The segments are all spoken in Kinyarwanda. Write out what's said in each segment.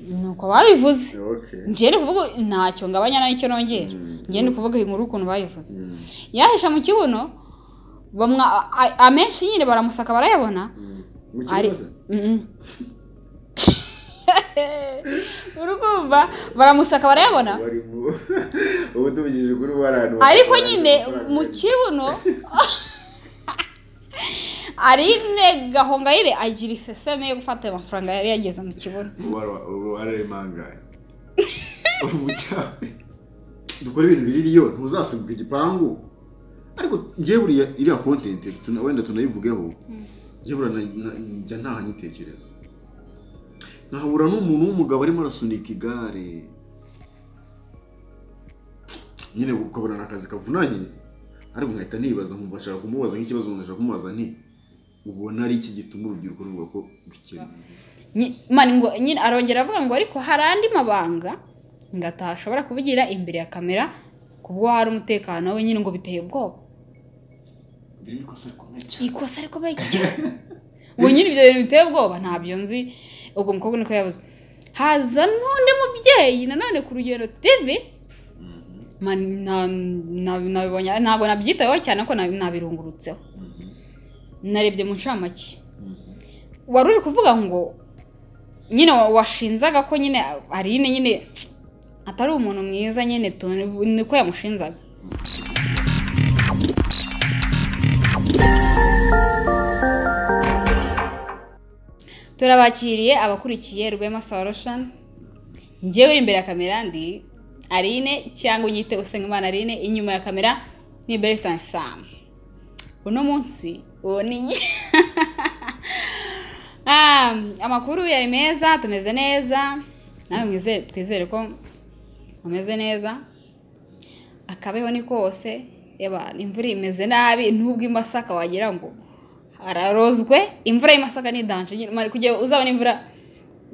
nuko babivuze Okay. njyewe ni kuvuga ntacyo ngabanya nayo icyo nongera Mm. njyewe ni ukuvuga inkuru ukuntu bayivuze Mm. yahisha mu kibuno bamwa a- a- amenshi nyine baramusaka barayabona Mm. Mu ari kibazo? Mhm. urukumva baramusaka barayabona Wari mu- ubu tuvugije ukuri warantu ariko nyine mu kibuno arine gahongayire agira iseseme yo gufata ayo mafaranga yari yageze mu kibuno wararemanganye ubu cyane dukora ibintu biriri yo ntuzasibuka igipangu ariko njyewe buriya iriya content tuna- wenda tunayivugeho njyewe buriya na- na- njya ntaha nyitekereza nkahabura n'umuntu w'umugabo arimo arasunika igare nyine ukabona ni akazi kavunanye ariko nkahita nibaza nkumva nshaka kumubaza nk'ikibazo umuntu ashaka kumubaza nti ubona ari iki gituma urubyiruko ruvuga ko rukennye Nyi- mani ngo nyine arongera avuga ngo ariko hari andi mabanga ngataha ashobora kuvugira imbere ya kamera kubwo hari umutekano we nyine ngo biteye ubwoba Biri mu ikosa rikomeye cyane. ikosa rikomeye cyane ubu nyine ibyo bintu biteye ubwoba ntabyo nzi ubwo umukobwa niko yabuze haza n'undi mubyeyi nanone ku rugero tv Man, na- na- nabibonye ntabwo nabyitayeho cyane ko nabi- nabirungurutseho narebye mu ncamake wari uri kuvuga ngo nyine wa- washinzaga ko nyine arine nyine atari umuntu mwiza nyine tu- niko yamushinzaga turabakiriye abakurikiye rwema solution njyewe uri imbere ya kamera ndi arine cyangwa unyite usengimana arine inyuma ya kamera ni beritani samu uno munsi uwo ni Ah, amakuru yari meza tumeze neza nawe mwizere twizere ko ameze neza akabeho ni kose yaba imvura imeze nabi n'ubwo imasaka wagira ngo hararozwe imvura y'imasaka ni danje nyine mari kujya uzabona imvura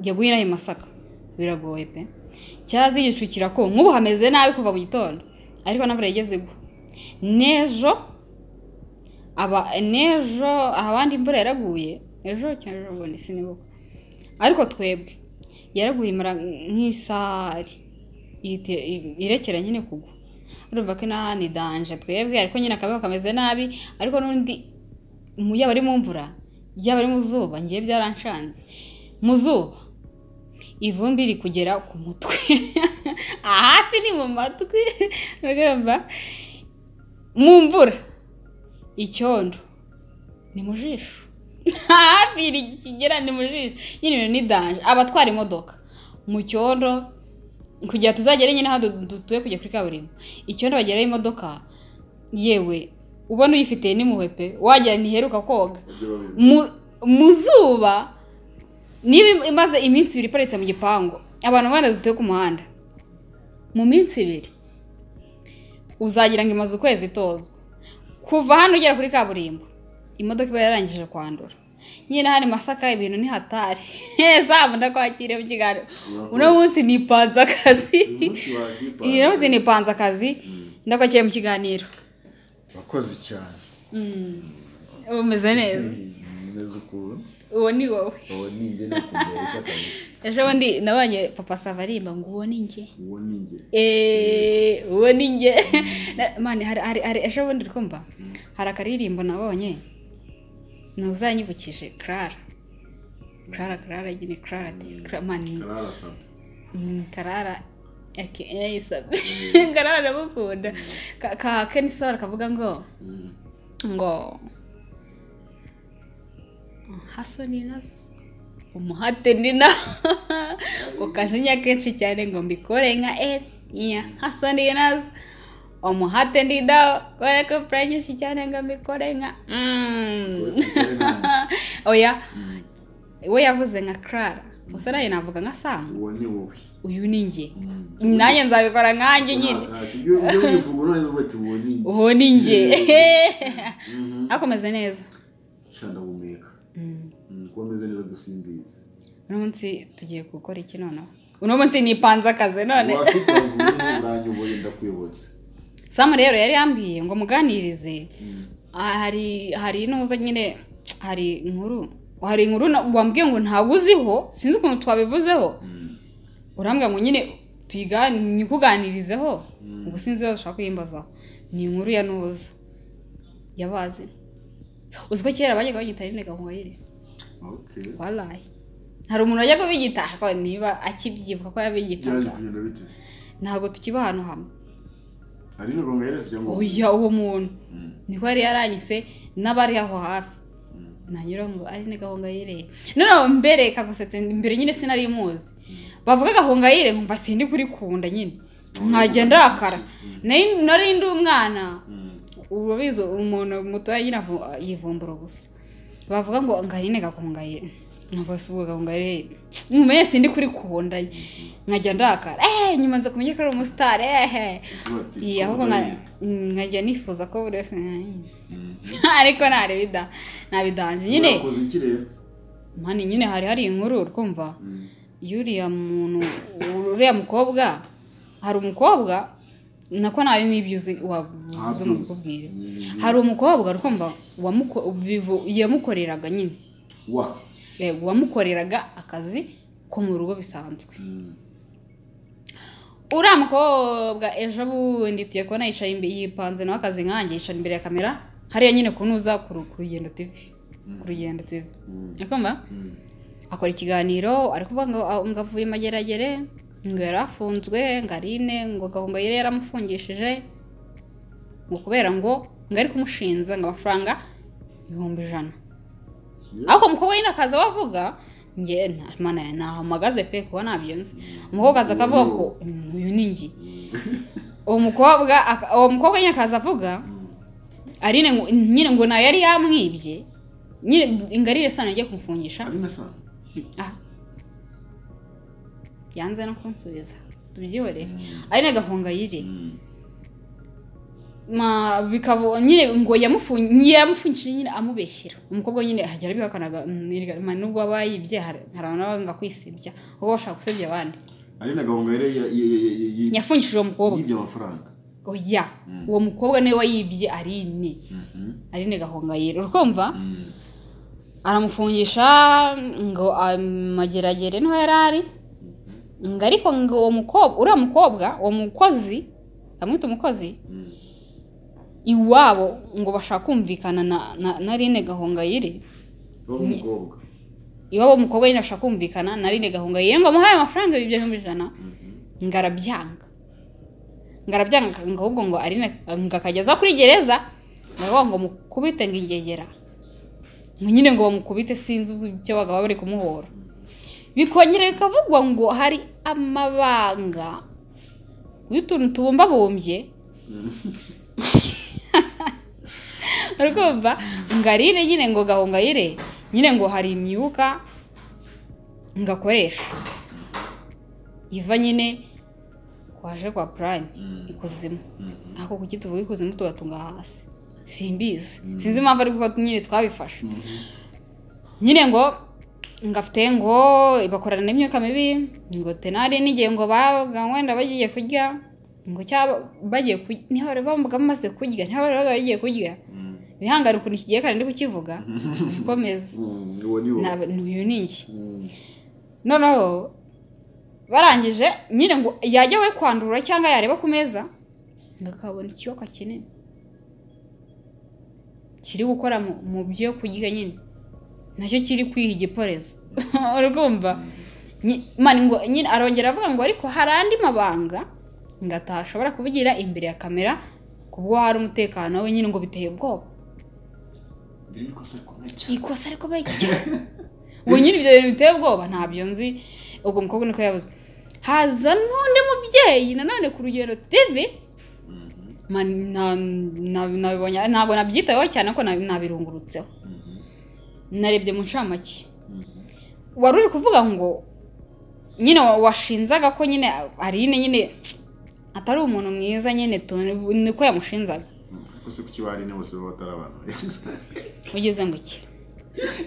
jya guhira masaka biragoye pe cyazi igicu kirako nk'ubu hameze nabi kuva mu gitondo ariko n'imvura yigeze igwa n'ejo aba n'ejo abandi imvura yaraguye ejo cyangwa ejo bundi sinibuka ariko twebwe yaraguye imara nk'isari ihite- i- irekera nyine kugwa urumva ko inaha ni danje twebwe ariko nyine akabeho kameze nabi ariko n'undi mu- yaba ari mu mvura yaba ari mu zuba ngiye byaranshanze mu zuba ivumbi riri kugera ku mutwe hafi ni mu matwi urumva mu mvura icyondo ni mu jisho hafi kigera ni mu jisho nyine ibintu ni danje abatwara imodoka mu cyondo kugira tuzagere nyine aho du- dutuye kujya kuri kaburimbo icyondo bageraho imodoka yewe ubona uyifitiye n'impuhwe pe wagira ntiheruka koga Ibyo babivuga. mu- mu zuba niba imaze iminsi ibiri iparitse mu gipangu abantu bana dutuye ku muhanda mu minsi ibiri uzagira ngo imaze ukwezi itozwa kuva hano ugera kuri kaburimbo imodoka iba yarangije kwandura nyine hari masaka ibintu ni hatari zamu ndakwakiriye mu kiganiro uno munsi nipanze akazi Uyu munsi wahipa- uno munsi nipanze akazi ndakwakiriye mu kiganiro wakoze cyane umeze neza neza ukuntu uwo ni wowe uwo ni njye nakumbera isa kabisa ejo bundi nabonye papa savarimba ngo uwo ni njye uwo ni njye eee uwo ni njye Na- mani hari hari hari ejo bundi urikumva hari akaririmbo nabonye ntuzanyibukije clara clara clara nyine clara de- Clara- mani kararasaba mm, clara aka yayisabe clara ndamukunda ka ka kenisoro kavuga ngo ngo haso ni naso umuhate ni na ngo kajinya kenshi cyane ngo mbikore nka eri iya haso ni naso umuhate ni nawo kubera ko pura nyinshi cyane ngo mbikore nka mm. oya we yavuze nka clara gusa nayo navuga nka sango uwo ni wowe uyu ni njye nanjye nzabikora nkanjye nyine ibyo wivuga noneho uvuga ati uwo ni njye uwo ni njye hakomeze neza shanda humeka Mm. kuba ameze neza gusimbiza uno munsi tugiye gukora iki noneho uno munsi nipanze akazi none wakitanguye uranyoboye ndakuyobotse samu rero yari yambwiye ngo muganirize Ah, hari hari n'uza nyine hari inkuru hari inkuru na- wambwiye ngo ntabwo uziho sinzi ukuntu twabivuzeho urambwira ngo nyine tuyigane nyikuganirizeho ubwo sinzi ibibazo ushaka kuyimbazaho ni inkuru ya nuza yabazi uzi ko kera bajyaga bagita rino gahongayire okay warayi hari umuntu wajyaga bigita ariko niba akibyibuka ko byaje yabigitaga kugenda biteze ntabwo tukiba ahantu hamwe ari no gonga yarese cyangwa oya uwo muntu Mm. niko yari yaranyise n'abari aho hafi nanyura ngo ari ni gahongayire noneho mbere kagusetse mbere nyine sinari muzi bavuga gahongayire nkumva sindi kurikunda nyine nkagenda arakara Nari- nari ndi umwana Mm. urabizi umuntu mutoya nyine avu- yivumbura ubusa bavuga ngo ngarine gakongayire nkabasubuga gahongayire mumenye sindi kurikunda nkajya ndakara eh nyuma nza kumenya ko ari umusitari eh Tuba bati, Iyi, ahubwo gahongayire. nka- nkajya nifuza ko buri wese nka- Mm. ariko ntareba ida ntabidanje nyine Mwakoze iki rero mani nyine hari hari inkuru urumva Mm. y'uriya muntu uriya mukobwa hari umukobwa nako nawe n'ibyo uzi wabuze Ntabyuzi. ngo mukubwire Mm. hari umukobwa rukumva wamuko- bivu- yamukoreraga nyine wa yego, wamukoreraga akazi ko mu rugo bisanzwe Mm. uriya mukobwa ejo bundi tugiye kubona yicaye imbere yipanze nawe akazi nkanjye yicara imbere ya kamera hariya nyine kunuza ku ru- ku rugendo tivi ku rugendo tivi Mm. urikumva Mm. akora ikiganiro ari kuvuga ngo "Ah, ngo avuye mageragere ngo yari afunzwe ngo arine ngo gahunga yari yaramufungishije ngo kubera ngo ngo ari kumushinza ngo amafaranga ibihumbi ijana ariko umukobwa nyine akaza we avuga nge nta mana ya ntahamagaze pe kuba ntabyo nzi umukobwa aza akavuga ko "Mm, uyu ni njye uwo mukobwa aka- uwo mukobwa nyine akaza avuga arine ngo- nyine ngo nawe yari yamwibye nyine ngo arire sano agiye kumufungisha ari na sana aha yanze no kunsubiza tubyihorere ari na gahongayire Mm. ma bikaba nyine ngo yamufungiye yaramufungishije nyine amubeshyira umukobwa nyine hajya arabihakanaga mm, erega, ma, nubwo aba yibye hari hari abantu baba banga kwisebya kuko bashaka gusebya abandi ari na gahongayire ya- ya- ya- ya- ya- yafungishije uwo mukobwa yibye amafaranga oya uwo mukobwa niwe wayibye arine arine gahongayire urukumva Mm. aramufungisha ngo amageragere niho yari ari ngo ariko ngo uwo mukobwa uriya mukobwa uwo mukozi amwita umukozi Mm. iwabo ngo bashaka kumvikana na, na, na rine gahongayire Uwo mukobwa iwabo umukobwa nyine ashaka kumvikana na rine gahongayire ngo amuhaye amafaranga ibyo bihumbi ijana ngo arabyanga ngo arabyanga ngo ahubwo ngo arine ngo akageza kuri gereza ngo ngo mukubite ngo ingegera ngo nyine ngo bamukubite sinzi ibyo bagabo bari kumuhora bikongera bikavugwa ngo hari amabanga y'utuntu tubumbabumbye urumva ngo arire nyine ngo gahongayire nyine ngo hari imyuka ngo akoresha iva nyine kwaje kwa prime Mm. ikuzimu Mhm. ako kuki tuvuga ikuzimu tugatunga hasi simbizi sinzi impamvu ariko nyine twabifashe nyine ngo ngo afite ngo bakorana n'imyuka mibi ngo tenari n'igihe ngo babaga wenda bagiye kurya ngo cyaba bagiye kurya niho bari bambuga bamaze kurya niho bari baba bagiye kurya Mm. bihangane ukuntu kigiye kandi ndi kukivuga ukomeze Mm. Uwo ni wo. Naba- uyu ni iki Mm. noneho barangije nyine ngo yajya we kwandura cyangwa yareba ku meza ngo akabona ikiyoka kinini kiri gukora mu- mu byo kurya nyine nacyo kiri kwiha igiporezo urumva Nyi- mani ngo nyine arongera avuga ngo ariko hari andi mabanga ngo atashobora kuvugira imbere ya kamera kubwo hari umutekano we nyine ngo biteye ubwoba Biri mu ikosa rikomeye cyane. ikosa ariko bayigira ubu nyine ibyo bintu biteye ubwoba ntabyo nzi ubwo mukobwa niko yabuze haza n'undi mubyeyi nanone ku rugero tv Mhm. Man- na- na- nabibonye ntabwo nabyitayeho cyane ko nabi- nabirungurutseho Mhm. narebye mu ncamake Mhm. wari uri kuvuga ngo nyine wa- washinzaga ko nyine arine nyine atari umuntu mwiza nyine tu- niko yamushinzaga Mm. Ariko se kuki bari ne bose baba batari abantu ugeze ngo iki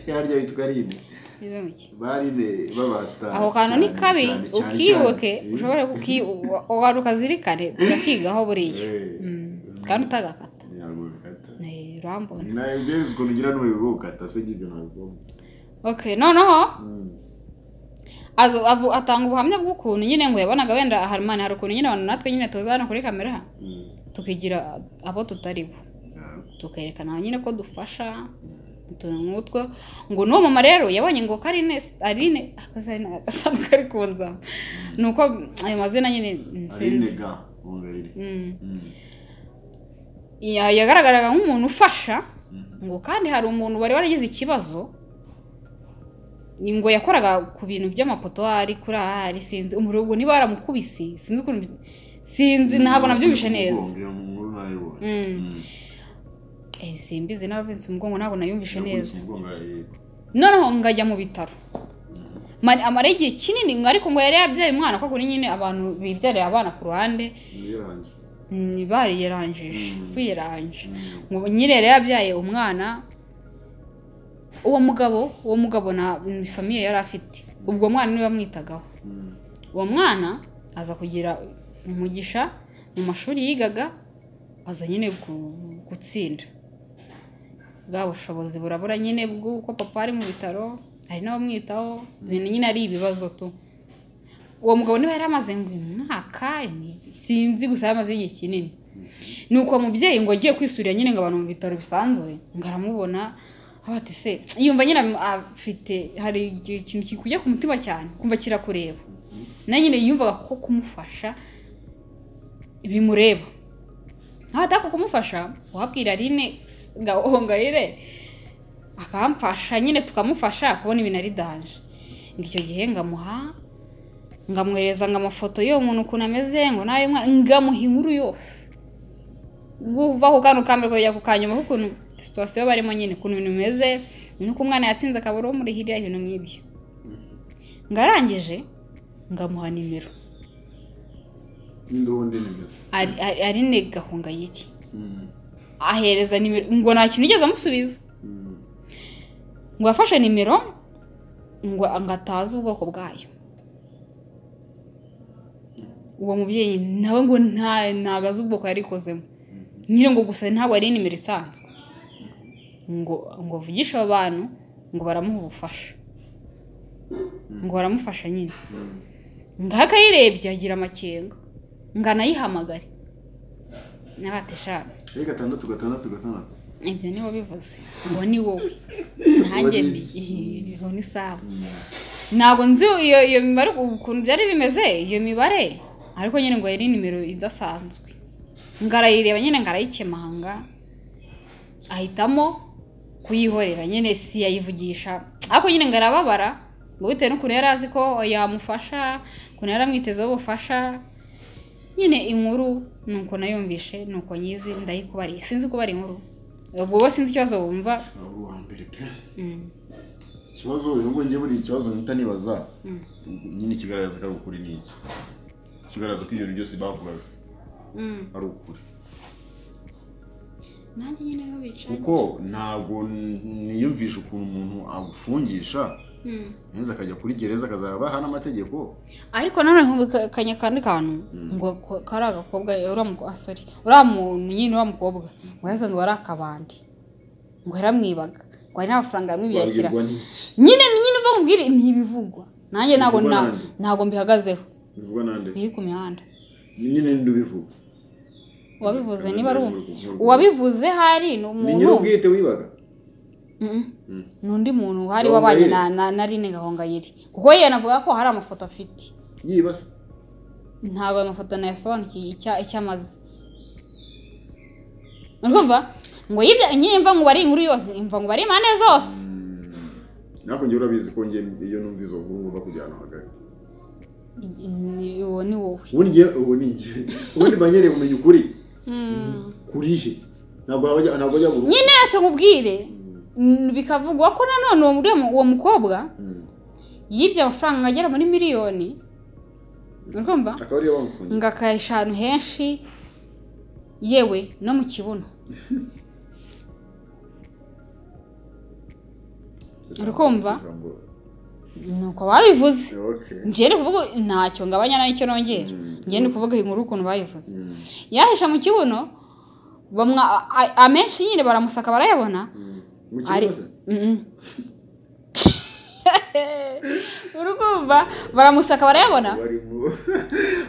yarya yitwa rine ugeze ngo iki bari ne babasitari aho kantu ni cyane, kabi cyane, cyane, ukibuke cyane. ushobore kuki wari ukazirikane turakigaho buriya Eh. Mm, kandi utagakata Ntabwo bikata. Eh, urambona nawe ubwiriza ukuntu ugira n'ububi bwo gukata se ibyo ntabwo okay noneho azo avu- atanga ubuhamya bw'ukuntu nyine ngo yabonaga wenda harumana hari ukuntu nyine abantu natwe nyine tuza hano kuri kamera tukigira abo tutari bo tukerekana nyine ko dufasha utuntu nk'utwo ngo n'uwo mama rero yabonye ngo karine arine akazina agasanduku kari kunza ni uko ayo mazina nyine mm, sinzi arinega mongayire Mm. Ya- yagaragaraga nk'umuntu ufasha ngo kandi hari umuntu wari waragize ikibazo ni ngo yakoraga ku bintu by'amapoto ari kuri aha ari sinzi umuriro ubwo niba waramukubise sinzi ukuntu bi- sinzi ntabwo nabyumvishe neza nkuru nayibonye Mm. Eh, simbizi naravunitse umugongo ntabwo nayumvishe neza Yakubise umugongo arayireka. noneho ngajya mu bitaro Mari- amara igihe kinini ngo ariko ngo yari yabyaye umwana kuko kuri nyine abantu bibyariye abana ku ruhande Yarangije. ni bariyerangije Mm. biyeranje Mm. ngo nyine yari yabyaye umwana uwo mugabo uwo mugabo na ni famiye yari afite ubwo mwana niwe wamwitagaho Mm. uwo mwana aza kugira umugisha mu mashuri yigaga aza nyine gu- gutsinda bwa bushobozi burabura nyine bw'uko papa ari mu bitaro hari n'abamwitaho ibintu nyine ari ibibazo tu uwo mugabo niba yari amaze ngo uyu mwaka ni- sinzi gusa yari amaze igihe kinini ni uko mubyeyi ngo agiye kwisurira nyine ngo abantu mu bitaro bisanzwe ngo aramubona avuga ati se yumva nyine afite hari ikintu kiri kujya ku mutima cyane kumva kirakureba nawe nyine yumvaga ko kumufasha bimureba aho ataka kumufasha wabwira rine gahongayire akamfasha nyine tukamufasha kubona ibintu ari danje ngo icyo gihe ngamuha ngamwereza ngo amafoto y'uwo muntu ukuntu ameze ngo nawe mwana ngamuha inkuru yose guva ku kantu kambere kujya ku kanyuma k'ukuntu situwasiyo barimo nyine ukuntu ibintu bimeze nuko umwana yatsinze akabura umurihirira ibintu nk'ibyo ngarangije ngamuha nimero N'indobo ndende gato. Ari- ari- arine gahunga y'iki Mm. ahereza nimero ngo nta kintu yigeze amusubiza Mm. ngo yafashe nimero ngo ngo atazi ubwoko bwayo uwo mubyeyi nawe ngo nta ntago azi ubwoko yarikozemo nyine ngo gusa ntabwo ari nimero isanzwe ngo ngo avugishe abo bantu ngo baramuha ubufasha ngo baramufasha nyine Mm. ngaho akayirebye agira amakenga ngo anayihamagare n'abateshanu Ari gatandatu gatandatu gatandatu. ibyo ni bivuze uwo ni wowe nanjye uwo ni sawa ntabwo nzi iyo iyo mibare ukuntu byari bimeze iyo mibare ariko nyine ngo yari nimero idasanzwe ngo arayireba nyine ngo arayikemanga ahitamo kuyihorera nyine si yayivugisha ariko nyine ngo arababara ngo bitewe n'ukuntu yari azi ko yamufasha ukuntu yari amwitezeho ubufasha nyine inkuru ni uko nayumvishe ni uko nyizi ndayikubariye sinzi kubara inkuru ubwo bo sinzi ikibazo wumva Aho uwa mbere pe. Mm. Ikibazo uyu nguyu ngiye buriya ikibazo mpita nibaza. Nyine ikigaragaza ko ari ukuri ni iki. Ikigaragaza ko ibintu byose bavugaga Mm. ari ukuri. nanjye nyine niho bicaye Kuko ntabwo n- niyumvisha ukuntu umuntu agufungisha Mm. neza akajya kuri gereza akazabaha n'amategeko. ariko noneho bikanya kandi kantu ngo ko- kari agakobwa uriya muko- ah, sorry. uriya muntu nyine uriya mukobwa ngo yasanze wari akabandi ngo yaramwibaga ngo hari n'amafaranga yamwibye yashyira Wabwirwa n'iki? nyine nyine uva mubwire ni ibivugwa nanjye ntabwo Bivugwa na- nande? ntabwo mbihagazeho Bivugwa nande? biri ku mihanda Nyine ndubivuga. uwabivuze niba ari uwo- Bivugwa. uwabivuze hari ni Ni nyiri umuntu ubwite wibaga. Mm-mm. Mm. ni undi muntu hari Gahongayire. wabanye na- na na rine gahongayire kuko yewe navuga ko hari amafoto afite Yibasa. ntabwo ayo mafoto nayasobanukiye icya- icyo amaze urumva ngo yibya nyine mva ngo bari inkuru yose imva ngo bari impande zose Nako njye urabizi ko njye iyo numva izo nkuru ngomba kujyana hagati. Ni- uwo ni wowe Ubundi njye ubu ni njye. Ubundi mba nkeneye kumenya ukuri. Kuri je. Ntabwo hajya ntabwo hajya buru. nyine yose nkubwire mm, bikavugwa ko nanone uwo muri- uwo mukobwa Mm. yibye amafaranga agera muri miliyoni urumva Akaba ariyo bamufungiye. ngo akahisha ahantu henshi yewe no mu kibuno Urukumva? nuko babivuze Okay. njyewe kuvuga ntacyo ngabanya n'icyo nongera Mm. njyewe ndi kuvuga inkuru ukuntu bayivuze Mm. yahisha mu kibuno bamwa a- a- amenshi nyine baramusaka barayabona Mm. Mu ari kibazo. Mm-mm. urukumva baramusaka barayabona barimo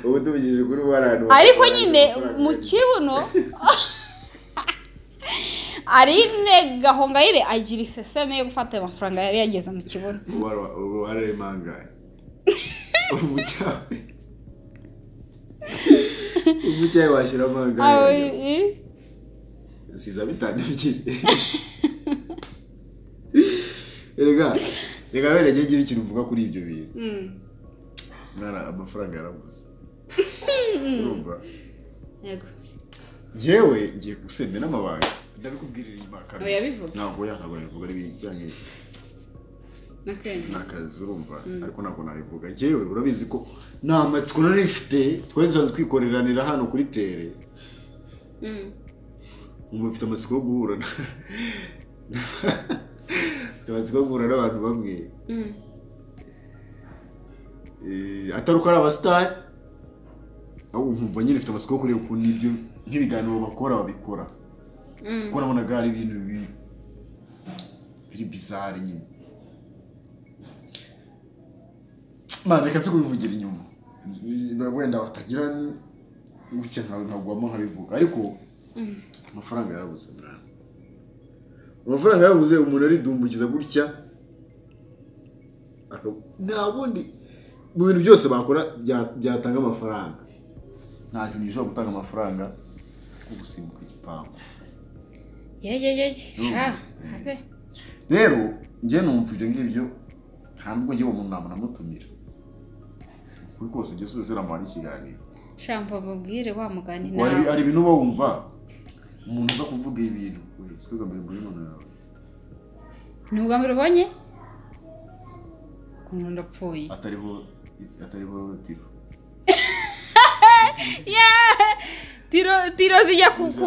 ubu tuvugije kuri warani ariko nyine mu kibuno arine gahongayire agira iseseme yo gufata ayo mafaranga yari yageze mu kibuno uruhare rimangaye umucyayi umucyayi washyiramo Aho- angahe i- siza bitanu ebyiri rega reka wenda njye ngira ikintu mvuga kuri ibyo bintu Mm. mwana amafaranga yarabuze urumva Yego. yewe ngiye gusembe n'amabanga ndabikubwirira inyuma kandi Oya, bivuge. ntabwo ya ntabwo yabivuga n'ibijyanye Nakene. n'akazi urumva ariko ntabwo nabivuga yewe urabizi ko nta matsiko nari mfite twari dusanzwe twikoreranira hano kuri tere Mm. umuntu ufite amatsiko yo guhura na- ufite amatsiko yo guhura n'abantu bamwe Mm. Eh, atari uko ari abasitari ahubwo nkumva nyine mfite amatsiko yo kureba ukuntu ibyo nk'ibiganiro bakora babikora Mm. kuko nabonaga hari ibintu bi- biri bizari nyine mana reka nze kubivugira inyuma Ni- wenda batagira gutya nkawe nkagwamo nkabivuga ariko amafaranga yarabuze mwana amafaranga yarabuze umuntu aridumbukiza gutya aka- nta bundi mu bintu byose bakora bya- byatanga amafaranga nta kintu gishobora gutanga amafaranga nko gusimbuka igipangu Ye ye ye. Sha. Habe. rero njye numva ibyo ngibyo nta nubwo njye uwo muntu ntabwo namutumira kuri kose njye sose namuha n'ikiganiro Sha mva babwire wa mugani Kuko hari- nawe. hari ibintu uba wumva umuntu uza kuvuga ibintu "Oya, si twe mbere muri muntu yawe Ni ubwambere ubonye? Ukuntu ndapfuye. atariho atariho tiro Tiro tiro zijya ku ku.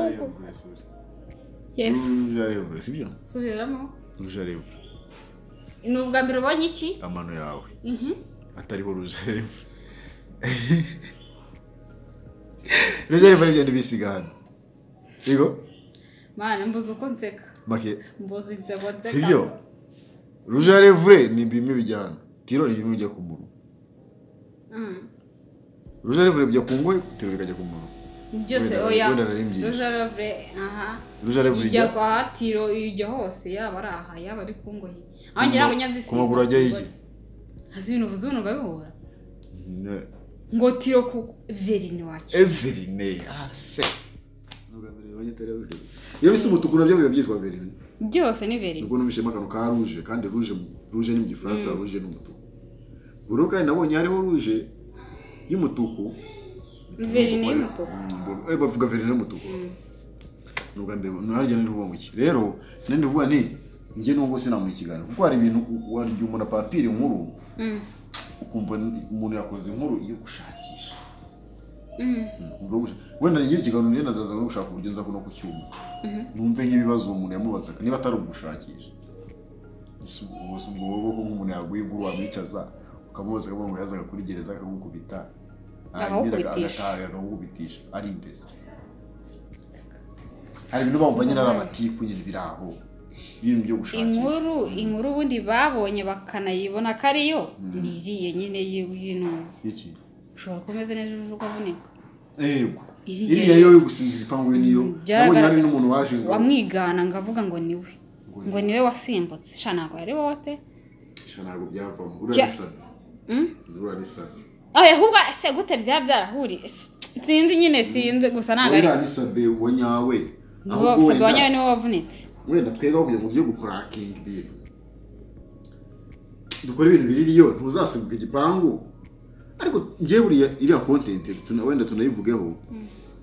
Yes. rujarevure sibyo Subiramo. rujarevure Ni ubwambere ubonye iki? amano yawe Mhm. atariho rujarevure rujarevure n'ibyo bisiga hano yego Mana mbuze uko nseka. make Mbuze inseko nseka. si byo rujarevure ni bimwe bijyana tiro ni bimwe bijya ku munwa Mm. rujarevure bijya ku ngoyi tiro bikajya ku munwa Byose Wenda- oya. wenda narimbyihishe. Rujarevure. Aha. rujarevure ijya ijya kwa tiro ijya hose yaba ari aha yaba ari ku ngohi aho ngira ngo nyanza ku maguru ajya y'iki hasi ibintu uvuze ubu bihura Ne- ngo tiro ku verini wacu everine ah se iyo bisa umutuku nabyo biba byitwa verine byose ni verini nubwo numvishemo akantu ka ruje kandi ruje mu- ruje ni mu gifaransa ruje ni umutuku ubu kandi nabonye hariho ruje y'umutuku verini y'umutuku Mm, eh, bavuga verine y'umutuku ni ubwa mbere naryo ni ruba muki rero nandi vuba ni njye nubwo sinamuha ikiganiro kuko hari ibintu u- u- igihe umuntu apapira inkuru Mm, ukumva ni- umuntu yakoze inkuru iyo gushakisha mm, Ubwo gusha- wenda ni ikiganiro niyo ndaza no gushaka uburyo nza no kucyumva numve nk'ibibazo uwo muntu yamubazaga niba atari ugushakisha Ese ubwo- ubwo ubwo bwoko nk'umuntu yaguye inkuru wamwicaza ukamubaza akavuga ngo yazaga kuri gereza akagukubita yarangira Akagukubitisha. agataha akagukubitisha ari indezi hari ibintu bamva nyine ari amatiku nyine biri aho ibintu byo gushakisha inkuru inkuru ubundi babonye bakanayibona ko ariyo ni iriya nyine y- y'inuzi iki ushobora kumeze neza ejo ukavunika yego Iriya- iriya yo yo gusiga igipangu yo niyo nabonye hari n'umuntu waje ngo wamwigana ngo avuga ngo niwe Ngo ngo niwe wasimbutse sha ntabwo yari wowe pe "Sha, ntabwo byavamo uranisana Mm? uranisana aho ahubwo ese gute byaba byarahuriye S- sinzi nyine sinzi gusa ntabwo ari uranisana wa nyawe ahubwo gusa wenda banyawe niwe wavunitse wenda twebwe aho kugira ngo tujye gupurakinga ibintu dukora ibintu biririyo ntuzasimbuka igipangu ariko njye buriya iriya kontenti tuna- wenda tunayivugeho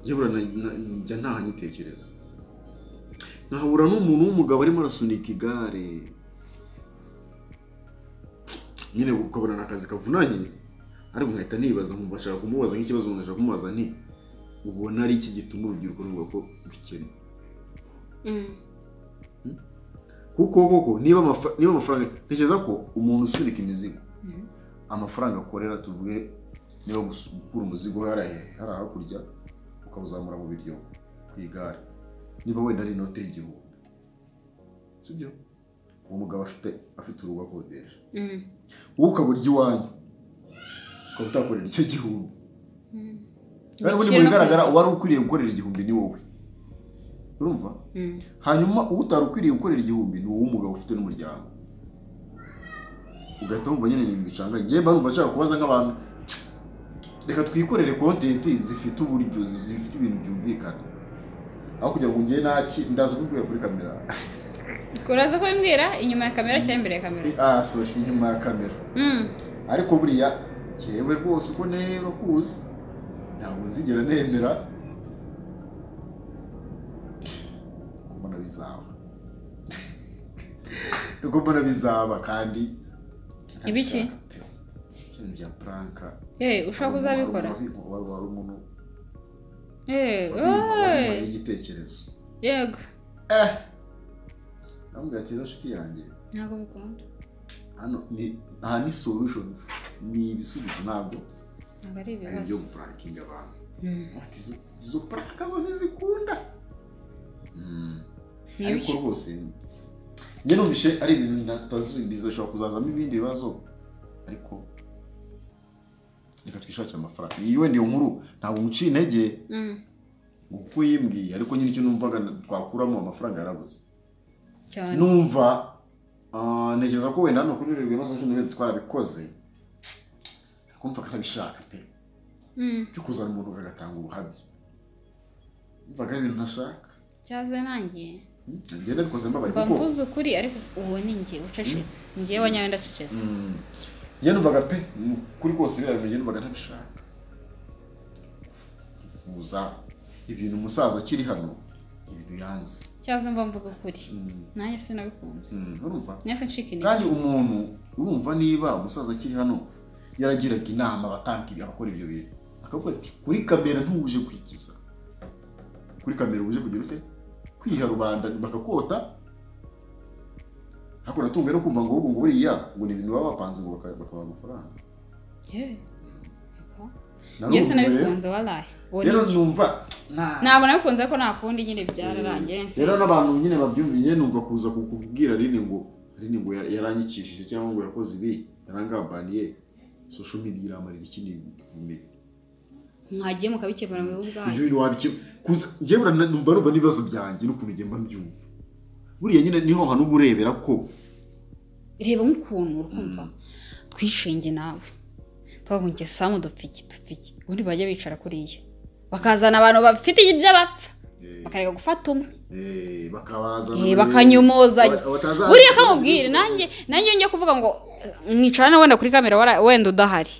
njye buriya na- na- njya ntahanyitekereza nkahabura n'umuntu w'umugabo arimo arasunika igare nyine ukabona ni akazi kavunanye ariko nkahita nibaza nkumva ashaka kumubaza nk'ikibazo umuntu ashaka kumubaza nti ubona ari iki gituma urubyiruko ruvuga ko rukennye Mm. kuko koko niba amafa- niba amafaranga ntekereza ko umuntu usunika imizigo amafaranga akorera tuvuge niba gusu- gukura umuzigo hari ahe- hari hakurya ukawuzamura mu biryo ku igare niba wenda ari inote y'igihumbi sibyo umugabo afite afite urugo akodesha Mm. wowe ukabura iwanyu ukaba utakorera icyo gihumbi kandi buri mu Giciro bigaragara n'akazi. uwari ukwiriye gukorera igihumbi ni wowe urumva Mm. hanyuma uwo utari ukwiriye gukorera igihumbi ni uwo mugabo ufite n'umuryango ugahita wumva nyine ibintu bicanganye njyewe mba numva nshaka kubaza nk'abantu reka twikorere kontenti zifite uburyo zi- zifite ibintu byumvikana aho kugira ngo njyewe naki ndaza kubibwira kuri kamera uraza kubimbwira inyuma ya kamera cyangwa imbere ya kamera ah sorry inyuma ya kamera Mm. ariko buriya yewe rwose uko nero kuzi ntabwo nzigera nemera mbona bizaba nuko mbona bizaba kandi Ibiki? ibintu bya puranka Eh, ushobora kuzabikora wari wari umuntu Eh, wari oy. igitekerezo yego eh namubwira ati rero nshuti yanjye ntabwo bikunda hano ni aha ni solutions ni ibisubizo ntabwo ntabwo ari ari ibyo ibibazo gupurankinga abantu Mm. Ati, izo- izo puraka zo ntizikunda Ni ariko ibiki? rwose njye numvishe ari ibintu natazi- bizashobora kuzazamo ibindi bibazo ariko reka twishakire amafaranga iyi wenda iyo nkuru ntabwo nguciye intege Mm. ngo kuko uyimbwiye ariko nyine icyo numvaga na- twakuramo amafaranga yarabuze cyane numva ah, ntekereza ko wenda hano kuri rero ibibazo cumi n'ibiri twarabikoze ariko mvaga ntabishaka pe Mm. byo kuzana umuntu agatanga ubuhamya mvaga ari ibintu ntashaka cyaze nanjye njye nabikoze mbabaye mba kuko mvuze ukuri ariko uwo ni njye ucecetse njyewe wanyawe ndacecetse Mm. njye numvaga pe mu- kuri kose biriya bintu njye numvaga ntabishaka kuza ibintu umusaza akiri hano ibintu yanze cyaze mba mvuga ukuri Mm. nanjye sinabikunze Mm, urumva nanjye ncika kandi intege umuntu urumva niba umusaza akiri hano yaragiraga inama abatanga ibi- abakora ibyo bintu akavuga ati kuri kamera ntuje kwikiza kuri kamera uje kugira ute kwiha rubanda bakakota ariko natunguwe no kumva ngo ahubwo ngo buriya ngo ni ibintu baba bapanze ngo baka- bakabaha amafaranga Yewe. Yego. Narumva njye rero- sinabikunze waraye uwo ni rero njye numva nta- ntabwo nabikunze ko nakundi nyine byararangiye rero n'abantu nyine babyumviye numva kuza kukubwira rine ngo rine ngo ya- yaranyikishije cyangwa ngo yakoze ibi yarangambaniye social media iramarira ikindi gihumbi mwagiye mukabikemura mu bihugu ibyo bwanyu bintu wabikira kuza njyewe urana- numva numva n'ibibazo byanjye n'ukuntu ugenda mbyumva buriya nyine niho hantu uba urebera ko reba nk'ukuntu urumva twishinge nawe twavuga ngo samu dupfiki dupfiki ubundi bajya bicara kuriya bakazana abantu bafite iby'abapfa bakareka gufata umwe Eh, bakabaza Eh, bakanyomozanya Aba- abatazazi- buriya kamubwire nanjye nanjye njya kuvuga ngo eh, mwicara na wenda kuri kamera wara- wenda udahari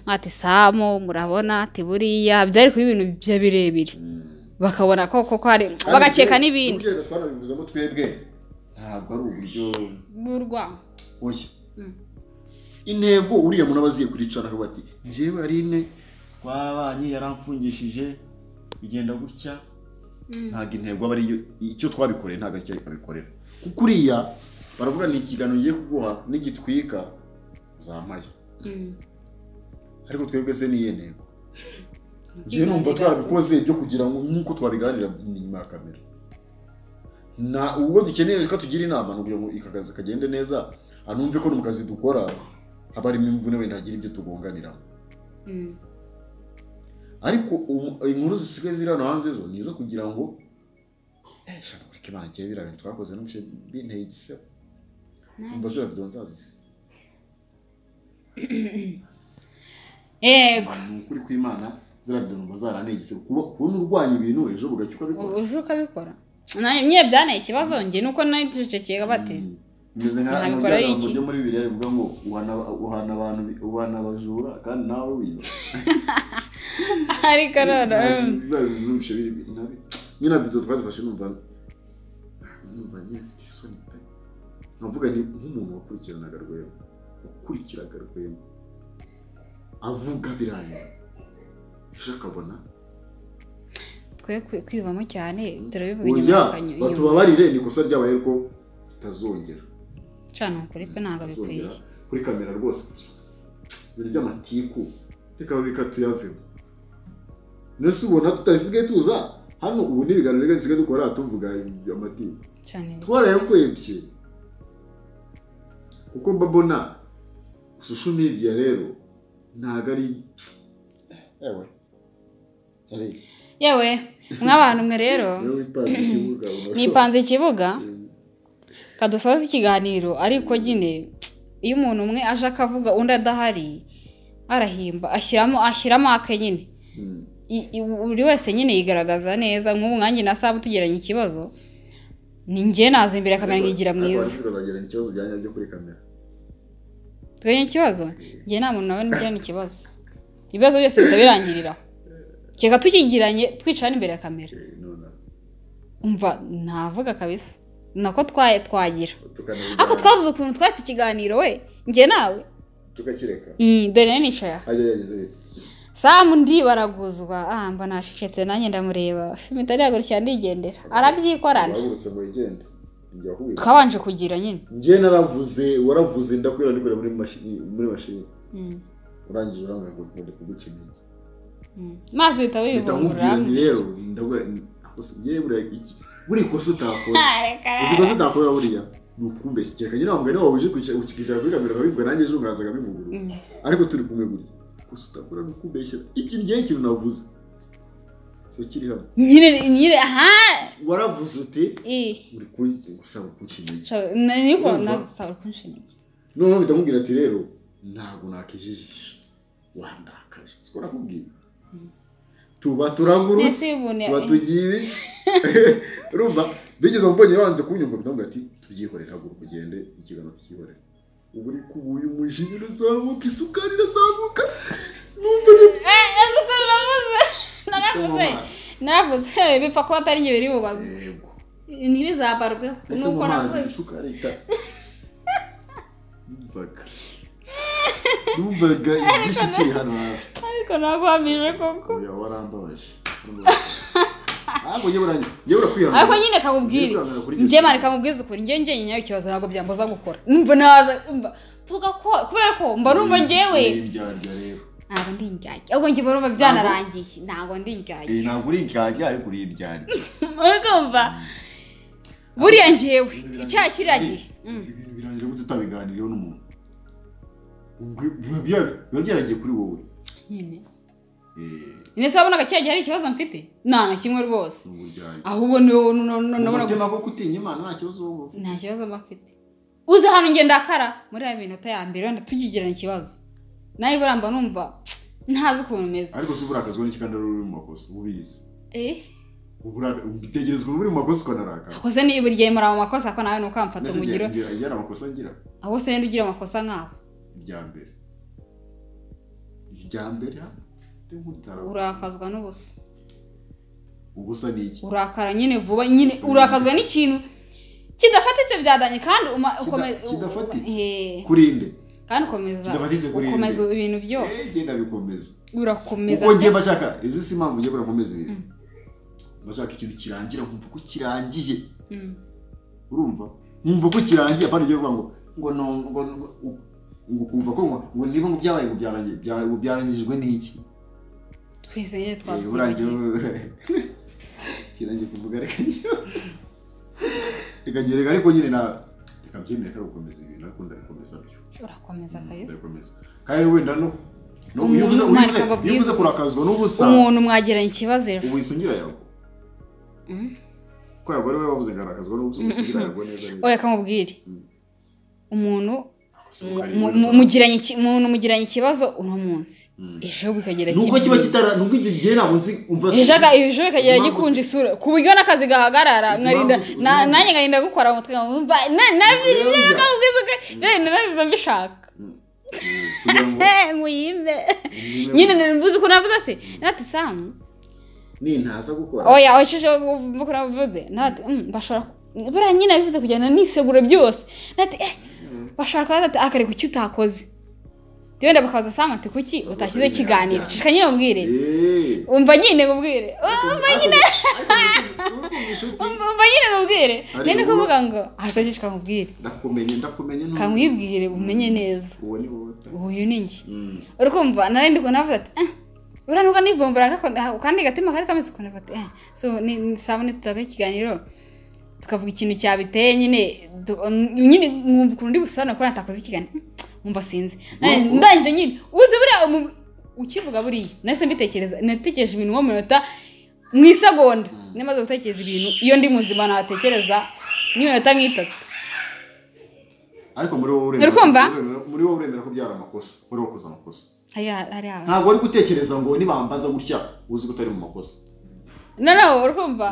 mwati samu murabona ati buriya byari kuba ibintu bya birebire bakabona ko koko hari bagakeka n'ibindi Nubwo rero twanabivuzemo twebwe ntabwo ari uburyo bw'urwango oya Mm. intego uriya muntu aba aziye kuricara akavuga ati njyewe ari ine twarabanye yaramfungishije bigenda gutya ntabwo intego aba ariyo icyo twabikoreye ntabwo aricyo abikorera kuko uriya baravuga ni ikiganiro ugiye kuguha nigitwika uzampaye Mm. ariko twebwe se niyo ntego njyewe numva twarabikoze byo kugira ngo nk'uko twabiganira inyuma ya kamera na ubwo dukeneye reka tugire inama ni ukugira ngo aka kazi kagende neza anumve ko no mu kazi dukora haba harimo imvune wenda hagira ibyo tugonganiramo Mm. ariko ubu- inkuru zisigaye ziri hano hanze zo ni izo kugira ngo "Eh, shaka kureka imana kibe biriya bintu twakoze n'ubushe binteye igisebo umva se bafite nzazisi yego ni ukuri kw'imana ziriya bintu numva zaranteye igisebo kuba kubona urwanya ibintu ejo bugacya ukabikora uje ukabikora nanjye nyine byanaye ikibazo njye nuko nacecekeka bate bimeze nka hano Nabikora byari iki? buryo muri bibiri bivuga ngo uhana uhana abantu bi- uhana abajura kandi nawe wiba ariko rero mm. nabyo biri nabi nyine na video twazifashe numva numva nyine mfite isoni pe nkavuga ni nk'umuntu wakurikiranaga rwema wakurikiraga rwema avuga birangira ejo akabona twe kwi- kwivamo cyane turabivuga inyuma oya y'akanyo inyuma batubabarire ni ikosa ryabaye ko tutazongera cana ukuri pe ntabwo bikwiye Tuzongera kuri kamera rwose gusa ibintu by'amatiku reka reka tuyavemo nese ubona tutasigaye tuza hano ubu n'ibiganiro reka dusigaye dukora tuvuga amatiku cyane twarayakwebye kuko mbabona social media rero ntabwo ari ewe ari yewe mw'abantu mwe rero yewe ipanze ikibuga nipanze ikibuga kadusoza ikiganiro ariko nyine iyo umuntu umwe aje akavuga undi adahari arahimba ashyiramo ashyiramo ake nyine Mm. I- i- buri wese nyine yigaragaza neza nk'ubu nanjye na sabu tugeranye ikibazo ni njye naza imbere kamera nkigira Ariko mwiza abandi bazagira ikibazo byanya byo kuri kamera twegeranye ikibazo njye nta muntu nawe nigirana ikibazo ibibazo byose bihita birangirira kereka tukigiranye twicara imbere ya kamera Eh, nonaha. umva ntavuga kabisa nako twaye twagira Tukanabijyana- ariko twavuze ukuntu twatse ikiganiro we njye nawe tukakireka Mm, dore nayo nicaye aha ajya yageze bite? samu ndi baraguzwa ah mba nashicetse nanjye ndamureba filime itariyagurukira ndigendera arabyikorana wahagurutse ngo wigende njye wahuye twabanje kugira nyine njye naravuze waravuze ndakwira ndikorera muri mashini muri mashini Mm, urangije uranga ngo ndi kuguca intege mm. mazi bihita mpita nkubwira nti bibungura rero ndabwira gusa njye buriya iki buri kosa utakora uzi kosa utakora buriya ni ukumbeshyikira kanyine wambwe niba wabuje ukicara kuri kamera ukabivuga nanjye ejo ngazaga bivugurura Mm. ariko turi kumwe gutya kosa utakora ni ukumbeshyira ikintu njyewe ikintu navuze cyo kiri hano nyine nyine aha waravuze uti i uri gusaba kunca intege sha- na- niko Urumva? nasaba kunshinika noneho mpita nkubwira ati rero ntabwo nakijijisha wandakaje siko nakubwira tuba turangurutse Mbese umuntu ya- tuba tugiye ibi- urumva bigeze mbonye banze kunyumva mpita nkubwira ati tubyikorere haguruka ugende ikiganiro tukikorere ubu ariko ubu uyu mujinya urazamuka isukari irazamuka numva ibyo Eh, ese uko naravuze naravuze amaso. naravuze eh, bipfa kuba atari njye biri bubazwe yego ntibizabarweho ese mu nuko mazi nakoze isukari ita numvaga numvaga igisi kiri hano hafi ariko nakwamije koko Oya warambabaje. Ntabwo njye burangiye. Njye burakwihangana. ariko nyine kamubwire Njye kuri njye mani kamubwiza ukuri njye njye nyayo ikibazo ntabwo byambaza gukora mba naza mba tugakora kubera ko mba numva Ni njyewe indyarya rero. ntabwo ndi indyarya ahubwo njye mba numva byanarangiye ntabwo ndi indyarya Eh, ntabwo uri indyarya ariko uri indyarya. ariko mva buriya njyewe icyaha kiriya gihe Mm. Ibintu birangira gute utabiganiriyeho n'umuntu. Ubwo biba bya- biba byaragiye kuri wowe. nyine Eh, ese wabonaga cya gihe hari ikibazo mfite nta na kimwe rwose ni uburyarya. ahubwo ni wowe no- no- Mu nabona mutima ko kutinya Imana nta kibazo wowe uba ufite. nta kibazo mba mfite uze hano ngenda akara muri ya minota ya mbere wenda tugigirana ikibazo nawe buramba numva ntazi ukuntu meze Ariko si uburakazwa n'iki kandi ari uri mu makosa ubizi. eh Uburaka- Ubitegerezwa uri mu makosa ukanarakara. akoze ni buri gihe mura mu makosa ko nawe nuko amfata Mbese umugiro ngira ngira- ngira amakosa ngira. aho se wenda ugira amakosa nk'aho irya mbere irya mbere nk'utara urakazwa n'ubusa ubusa ni iki urakara nyine vuba nyine urakazwa n'ikintu kidafatitse byadanye kandi uma- ukome- Kida- kidafatitse? Eh, kurinde kandi ukomeza Kidafatitse kuri ukomeza irindwi. ibintu byose Eh, ngenda bikomeza urakomeza uko ngiye pe. bashaka izi si impamvu ngiye barakomeza ibintu bashaka ikintu kirangira nkumva ko kirangiye Mm. urumva nkumva ko kirangiye apana ibyo bivuga ngo ngo no- ngo ngo- ngo kumva ko ngo ngo niba ngo byabaye ngo byarangiye- bya- ngo byarangijwe n'iki twese nyine Eh, urangiye twabyibagiwe kirangiye kuvuga reka niyo reka ngiye reka ariko nyine na reka mbyemere ko ari ugukomeza ibintu ariko ndabikomeza byo urakomeza kabisa ndabikomeza kandi wenda no no Umuntu uyivuze uyivuze umwandika ngo abwize uyivuze ubu- kurakazwa n'ubusa umuntu mwagiranye ikibazo ejo ubu isungira yago Mm. ko yago ari we wavuze ngo arakazwa n'ubusa ubu isungira yago neza neza oya kamubwire Mm. umuntu Si mu- ubugari mu- mu- bw'umuntu. mugiranye iki- umuntu mugiranye ikibazo uno munsi Mm. ejo bikagira nuko kiba kitara nuko icyo gihe ntabwo nzi umva ejo aga- ejo bikagira Izi mpamvu gikunje isura ku buryo n'akazi gahagarara Izi nkarinda mpamvu- izi na- mpamvu- nanjye nkarinda gukora umutwe nkumva Rero njya- narabiza mbishaka Mm. Mm. kugira ngo Eh, nguyimbe umenye- nyine mvuze ukuntu navuze se nati samu nintaza gukora oya oshije mvuko navuze nati "Mm, bashobora ku- buriya nyine bivuze kujyana n'isegura byose nati eh bashobora kuba ati akare kuki utakoze wenda bakaza samu ati kuki utashyize Bakabwira ikiganiro byanga. shika nyine ubwire Eh. umva nyine ubwire umva nyine umva nyine nkubwire Hari nene ubu- kuvuga ngo ahataje nkubwire ndakumenye ndakumenye kamwibwire umenye neza uwo ni wowe ta- uyu ni njye Mm. urukumva nari ndi kunavuga ati eh uriya nubwo nivumbura kandi gatima kari kameze ukuntu ati eh so ni sabone tutaka ikiganiro tukavuga ikintu cyabiteye nyine du- nyine mwumva ukuntu ndi busobanura ko natakoze ikiganiro Hmm, mwumva sinzi Nanjye- Wa- ndangije nyine uzi buriya umu- ukivuga buriya nahise mbitekereza natekereje ibintu nko mu minota mu isegonda namaze gutekereza ibintu iyo ndi muzima natekereza n'iminota nk'itatu ariko muri wowe uremera Uri kumva? muri wowe uremera ko byari amakosa uri wakoze amakosa hariya hariya ntabwo uri gutekereza ngo nibambaza gutya uzi ko utari mu makosa no no urumva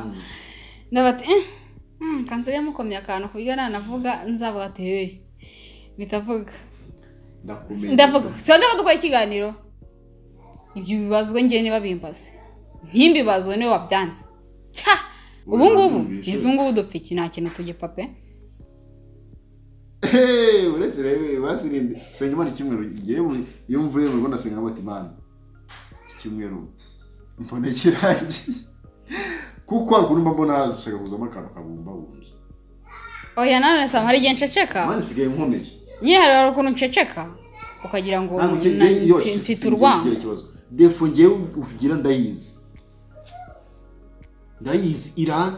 ndabati eh mm, kanseri yamukomye akantu ku buryo nanavuga nzavuga ati hey bitavuga ndakumenye ndavuga sinzi ko dukora ikiganiro ibyo bibazwe njye niba bimbaze ntimbibazwe niwe wabyanze cya ubu ngubu Wabumvishe. izi ngubu dupfa iki nta kintu tugipfa pe Hey, uretse rero basirinde gusenga imana icyumweru ngewe iyo mvuye mu rugo ndasenga ngo imana iki cyumweru mbona kirangiye kuko hari ukuntu mba mbona hashaka kuzamo akantu kabumbabumbye oya nanone sama hari igihe nceceka imana isigaye nkomeye nyine hari hari ukuntu nceceka ukagira ngo ntabwo na- ngewe iyo mfi- mfite sinzi urwango igira ikibazo defo ngewe uvugira ndayizi ndayizi irani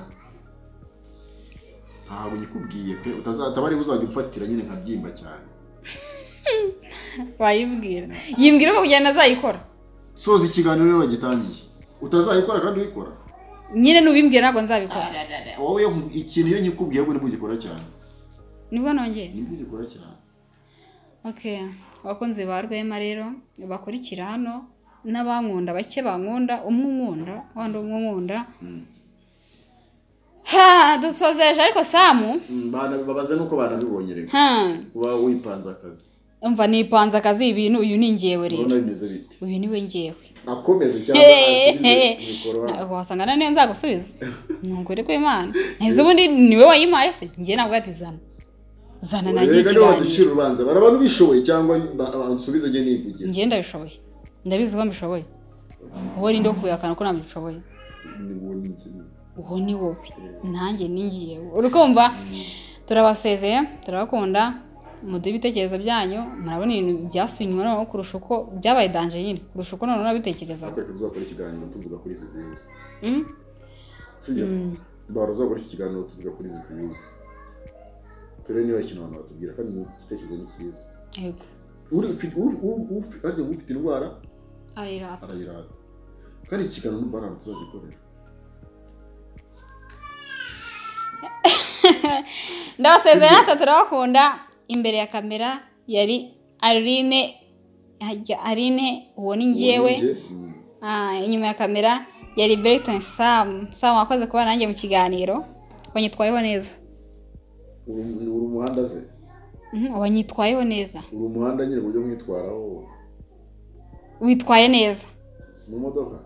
ntabwo nyikubwiye pe utazataba ariho uzajya umfatira nyine nkabyimba cyane wayibwira yimbwira ko kugenda azayikora soza ikiganiro rero wagitangiye utazayikora kandi uyikora nyine nubimbwira ntabwo nzabikora wowe iyo nku- ikintu iyo nyikubwiye ngo nibwo ugikora cyane nibwo nongeye nibwo ugikora cyane Okay, abakunzi ba Rwema rero bakurikira hano n'abankunda bake bankunda umwe unkunda wandi umwe unkunda ha dusozeje ariko Samu babaze nuko banabibonye rero ha kuba wipanze akazi umva nipanze akazi ibintu uyu ni ngewe urabona rero bimeze bite uyu ni we ngewe akomeze cyangwa akirize mikoro hano Ntabwo wasanga na niyo nzagusubiza ntugure ko imana ntizi ubundi niwe wayimpaye se njye ntabwo ati zana zana nagira reka niba ikiganiro waducira urubanza barabona ubishoboye cyangwa ba- bansubize njye nivugira njye ndabishoboye ndabizi ko mbishoboye wowe ninde wo kubihakana ko ntabyo ushoboye Ni wowe ni iki? uwo ni wowe nanjye ni ngewe uri kumva turabasezeye turabakunda muduhe ibitekerezo byanyu murabona ibintu byasuye inyuma noneho kurusha uko byabaye danje nyine kurusha uko noneho nabitekerezaga Ariko tuzakora ikiganiro tuvuga kuri izi views Mm? sibyo bara uzakora iki kiganiro tuvuga kuri izi views turebe niba ikintu abantu batubwira kandi ni igitekerezo ni cyiza yego Uri- ufi- u- u- ufi- harya ufite indwara arirata arayirata kandi iki kiganiro numva ari ahantu tuzagikorera ndabasezeye natwe turabakunda imbere ya kamera yari aline hajya aline uwo ni ngewe Uwo ni njye. Mm. Ah, inyuma ya kamera yari Brighton Sam. Sam wakoze kuba nanjye mu kiganiro. Wanyitwayeho neza. uri uri umuhanda ze Mhm, Wanyitwayeho neza. uri umuhanda nyine ku buryo mwitwaraho Witwaye neza mu modoka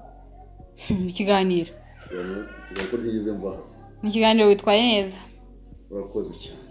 mu kiganiro. ikiganiro ikiganiro ko ryigeze mvahaza Mu kiganiro witwaye neza. urakoze cyane